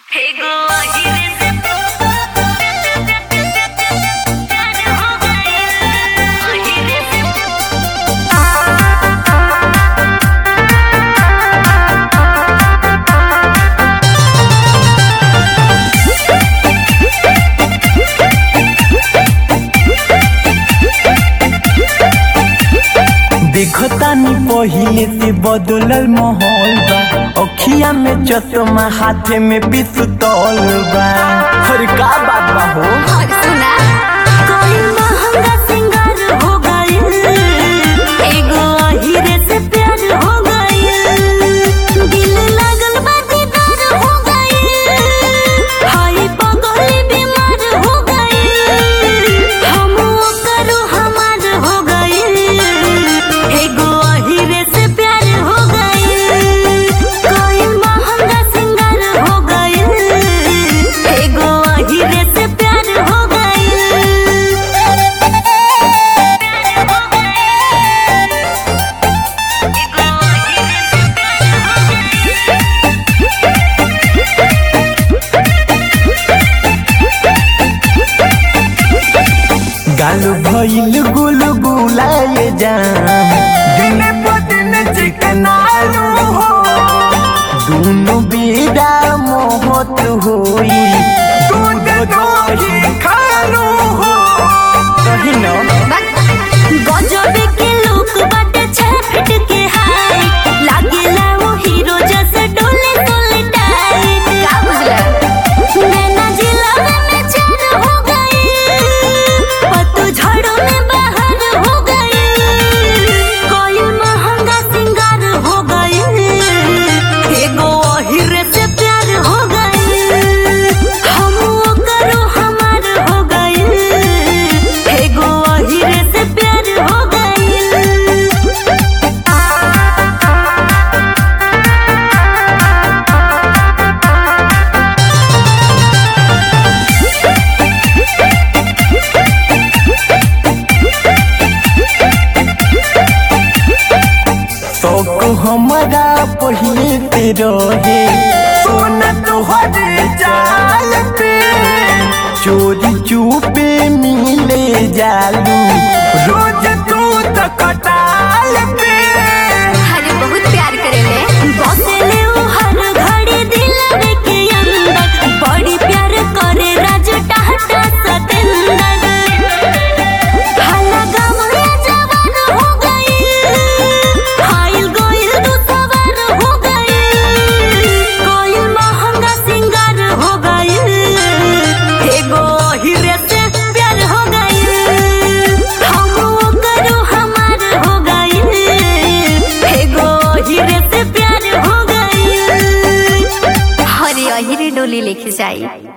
एगो अहिरे से प्यार हो गइल अहिरे से देखतानी पहिले से बदलल माहौल बा अखिया में चश्मा हाथे में पिस्तौल बा हर का बात बा हो और सुना कोई महंगा सिंगार हो गइल एगो अहिरे से प्यार हो गइल दिल लागल बा दीदार हो गइल हाय पगली बीमार हो गइल हम करो हमार हो गइल एगो अहिरे से प्यार हो गइल कोई महंगा सिंगार हो गइल एगो अहिरे से प्यार हो गाल भइल गुल गुलाए जाम दिन प दिन चिकनालू हो दोनों बेड़ा मोहत होई दूध दही खालू हो कहीं ना गजबे के लोग बाटे छह फीट के हाय लागेला वो हीरो जैसे डोले डोले टाइट का बुझला नैना जिला में चार हो गई पत्तू झड़ों में बाहर हो गई कोई महंगा सिंगार हो गई एगो अहिरे से प्यार हो गई हम करो हमार हो गई एगो अहिरे से प्यार हो गई शौक हमारा पहिले से रहे सोना तोहरे जाल पे चोरी चुपे मिले जालू रोज तू तो कटाल पे अरे बहुत प्यार करेले बसेले उ हर घड़ी दिलवे के अंदर बड़ी प्यार करे राज टाटा सतेंदर हाला गमले जवान हो गई हाइल गोइल दू सवार हो गई कोई महंगा सिंगार हो गई एगो हीरे से प्यार हो गई हम करो हमार हो गई एगो हीरे से प्यार हो गई हरे अहिरे डोली लेके जाई